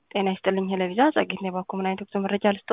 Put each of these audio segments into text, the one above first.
ጤና ይስጥልኝ ሄለቪዛ ጸጌት ነው ባኮ ምን አይነት ወቅቱ መረጃ ልስጦ?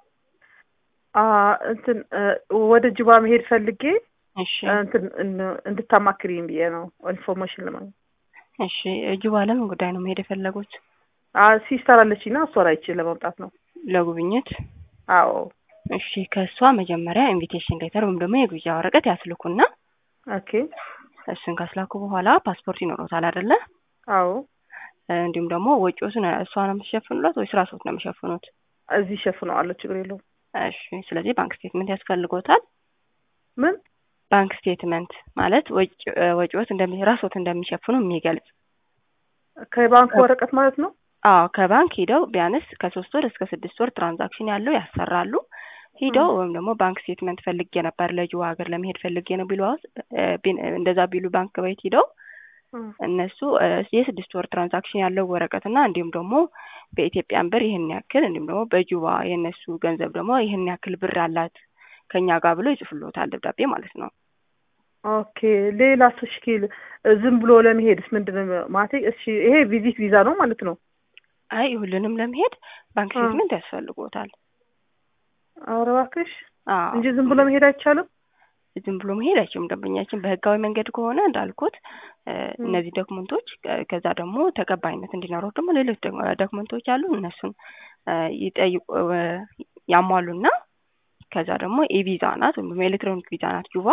እንትን ወደ ጅባ መሄድ ፈልጌ እሺ እንትን እንድታማክሪኝ ብዬ ነው ኢንፎርሜሽን ለማግኘት። እሺ ጅባ ለምን ጉዳይ ነው መሄድ የፈለጉት? ሲስተር አለችኝ እና እሷን አይቼ ለመምጣት ነው። ለጉብኝት? አዎ እሺ ከእሷ መጀመሪያ ኢንቪቴሽን ሌተር ወይም ደግሞ የግብዣ ወረቀት ያስልኩና ኦኬ እሱን ካስላኩ በኋላ ፓስፖርት ይኖሮታል አይደለ? አዎ እንዲሁም ደግሞ ወጪዎትን እሷ ነው የምትሸፍኑለት ወይስ ራስዎት ነው የሚሸፍኑት? እዚህ ሸፍነዋለሁ፣ ችግር የለውም። እሺ ስለዚህ ባንክ ስቴትመንት ያስፈልጎታል። ምን ባንክ ስቴትመንት ማለት ወጪዎት እንደሚ ራስዎት እንደሚሸፍኑ የሚገልጽ ከባንክ ወረቀት ማለት ነው። አዎ ከባንክ ሂደው ቢያንስ ከሶስት ወር እስከ ስድስት ወር ትራንዛክሽን ያለው ያሰራሉ። ሂደው ወይም ደግሞ ባንክ ስቴትመንት ፈልጌ ነበር ለጅዋ ሀገር ለመሄድ ፈልጌ ነው ቢሉ እንደዛ ቢሉ ባንክ ቤት ሂደው እነሱ የስድስት ወር ትራንዛክሽን ያለው ወረቀት እና እንዲሁም ደግሞ በኢትዮጵያን ብር ይህን ያክል እንዲሁም ደግሞ በጁባ የእነሱ ገንዘብ ደግሞ ይህን ያክል ብር አላት ከኛ ጋር ብሎ ይጽፍሎታል ደብዳቤ ማለት ነው። ኦኬ ሌላ ስሽኪል ዝም ብሎ ለመሄድስ ምንድን ነው ማለት? እሺ ይሄ ቪዚት ቪዛ ነው ማለት ነው? አይ ሁሉንም ለመሄድ ባንክ ስቴትመንት ያስፈልጎታል። ኧረ እባክሽ አዎ እንጂ ዝም ብሎ መሄድ አይቻልም። ዝም ብሎ መሄድ አይችልም። ደንበኛችን በህጋዊ መንገድ ከሆነ እንዳልኩት እነዚህ ዶክመንቶች ከዛ ደግሞ ተቀባይነት እንዲኖረው ደግሞ ሌሎች ዶክመንቶች አሉ። እነሱን ይጠይቁ ያሟሉና ከዛ ደግሞ ኢቪዛ ናት ወይም ደግሞ ኤሌክትሮኒክ ቪዛ ናት ጁባ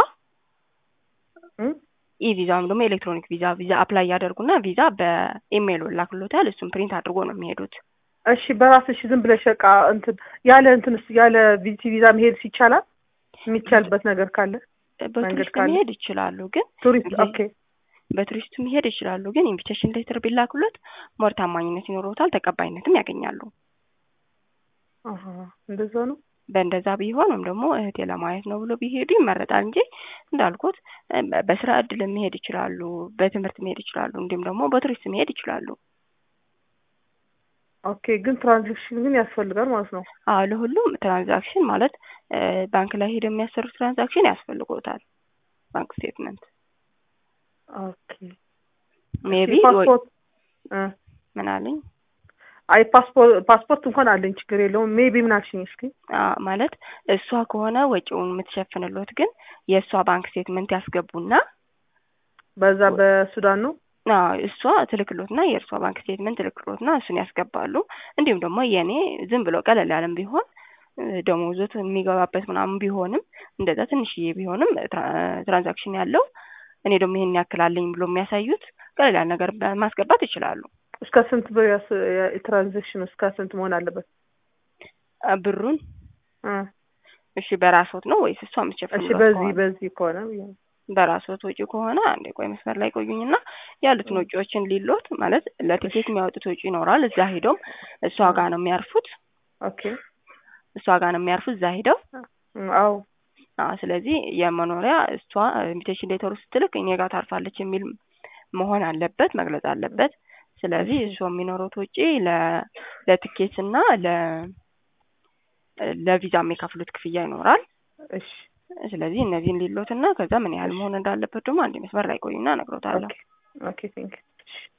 ኢቪዛ ወይም ደግሞ ኤሌክትሮኒክ ቪዛ ቪዛ አፕላይ ያደርጉና ቪዛ በኢሜይል ላክሎታል። እሱም ፕሪንት አድርጎ ነው የሚሄዱት። እሺ በራስሽ ዝም ብለሽ በቃ እንትን ያለ እንትንስ ያለ ቪዚ ቪዛ መሄድ ይቻላል? የሚቻልበት ነገር ካለ በቱሪስት ካለ? መሄድ ይችላሉ፣ ግን ቱሪስት እዚህ- ኦኬ በቱሪስት መሄድ ይችላሉ፣ ግን ኢንቪቴሽን ሌተር ቢላክሎት ሞር ታማኝነት ይኖረውታል፣ ተቀባይነትም ያገኛሉ። አሀ እንደዛ ነው። በእንደዛ ቢሆን ወይም ደግሞ እህቴ ለማየት ነው ብሎ ቢሄዱ ይመረጣል እንጂ እንዳልኩት በስራ እድል መሄድ ይችላሉ፣ በትምህርት መሄድ ይችላሉ፣ እንዲሁም ደግሞ በቱሪስት መሄድ ይችላሉ። ኦኬ ግን ትራንዛክሽን ግን ያስፈልጋል ማለት ነው። አዎ ለሁሉም ትራንዛክሽን ማለት ባንክ ላይ ሄደው የሚያሰሩት ትራንዛክሽን ያስፈልጎታል ባንክ ስቴትመንት ኦኬ ሜቢ ፓስፖርት እ ምን አለኝ አይ ፓስፖርት ፓስፖርት እንኳን አለኝ ችግር የለውም። ሜቢ ምን አልሽኝ? እስኪ አ ማለት እሷ ከሆነ ወጪውን የምትሸፍንሎት ግን የእሷ ባንክ ስቴትመንት ያስገቡና በዛ በሱዳን ነው። አዎ እሷ ትልክሎትና የእርሷ ባንክ ስቴትመንት ትልክሎትና እሱን ያስገባሉ። እንዲሁም ደግሞ የእኔ ዝም ብሎ ቀለል ያለም ቢሆን ደሞዞት የሚገባበት ምናምን ቢሆንም እንደዛ ትንሽዬ ቢሆንም ትራንዛክሽን ያለው እኔ ደግሞ ይሄን ያክላለኝ ብሎ የሚያሳዩት ቀለል ያለ ነገር ማስገባት ይችላሉ። እስከ ስንት ብር ያስ የትራንዛክሽን እስከ ስንት መሆን አለበት? አ ብሩን እ እሺ በራስዎት ነው ወይስ እሷ እሺ የምትሸፍንሎት በዚህ ከሆነ? በዚህ ከሆነ ብዬ ነው። በራስዎት ወጪ ከሆነ አንዴ ቆይ መስመር ላይ ቆዩኝና ያሉትን ወጪዎችን ሊሎት ማለት ለቲኬት የሚያወጡት ወጪ ይኖራል። እዛ ሄደውም እሷ ጋር ነው የሚያርፉት። ኦኬ እሷ ጋር ነው የሚያርፉት እዛ ሄደው እ አዎ አዎ ስለዚህ የመኖሪያ እሷ ኢንቪቴሽን ሌተሩ ስትልክ እኔ ጋር ታርፋለች የሚል መሆን አለበት መግለጽ አለበት። ስለዚህ እሱ የሚኖሩት ወጪ ለ ለትኬት እና ለ ለቪዛ የሚከፍሉት ክፍያ ይኖራል። እሺ ስለዚህ እነዚህን ሊሎት እና ከዛ ምን ያህል መሆን እንዳለበት ደግሞ አንድ መስመር ላይ ቆዩና እነግሮታለሁ። ኦኬ ኦኬ ቴንክ